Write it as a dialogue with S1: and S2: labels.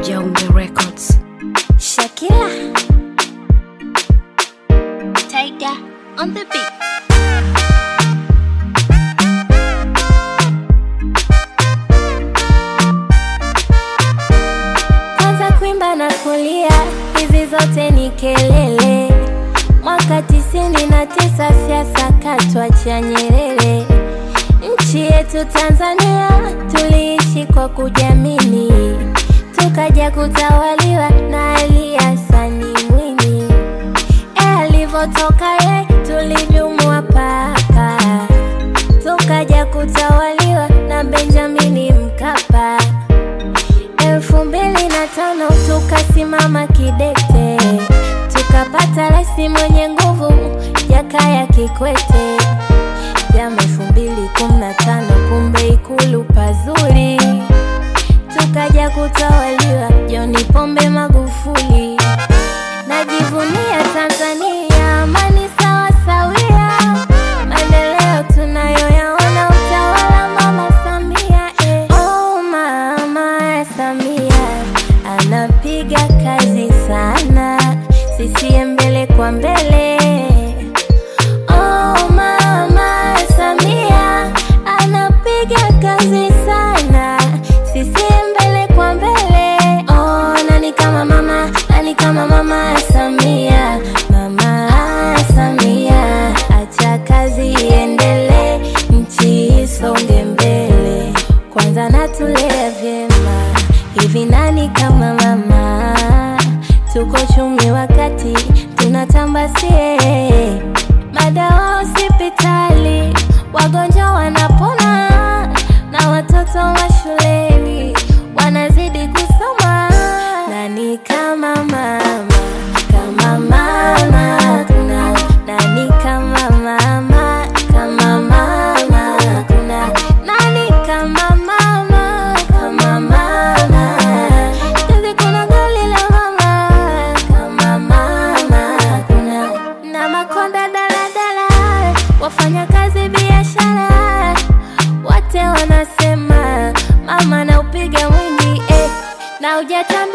S1: Jaume Records.
S2: Shakira Tiger on the beat Kwanza kuimba na kulia hizi zote ni kelele Mwaka tisini na tisa siasa katwa cha Nyerere Nchi yetu Tanzania tuliishi kwa kujamini tukaja kutawaliwa na Ali Hassan Mwinyi. E, alivyotoka ye tulivyumwa paka, tukaja kutawaliwa na Benjamini Mkapa. elfu mbili na tano tukasimama kidete, tukapata rais mwenye nguvu Jakaya Kikwete. Jama elfu mbili kumi na tano kumbe Ikulu pazuri tukaja kutawaliwa John Pombe Magufuli. Najivunia Tanzania, amani sawa sawia, maendeleo tunayoyaona, utawala mama Samia eh. Oh, mama Samia anapiga kazi sana, CCM mbele kwa mbele. Oh, mama Samia anapiga kazi sana, CCM mbele kwa mbele. Oh, nani kama mama, nani kama mama Samia, mama Samia, acha kazi iendelee, nchi isonge mbele, kwanza natulea vyema, hivi nani kama mama? Tuko chumi wakati tunatambasie madawa hospitali, wagonjwa wanapona na watoto mashuleni wanazidi kusoma. Nani kama mama, kama mama kuna nani kama mama, kama mama kuna nani kama mama, kama mama Juzi kuna goli la mama, kama mama kuna na makonda daladala, wafanya kazi biashara, wote wanasema mama na upiga mwingi eh, na ujata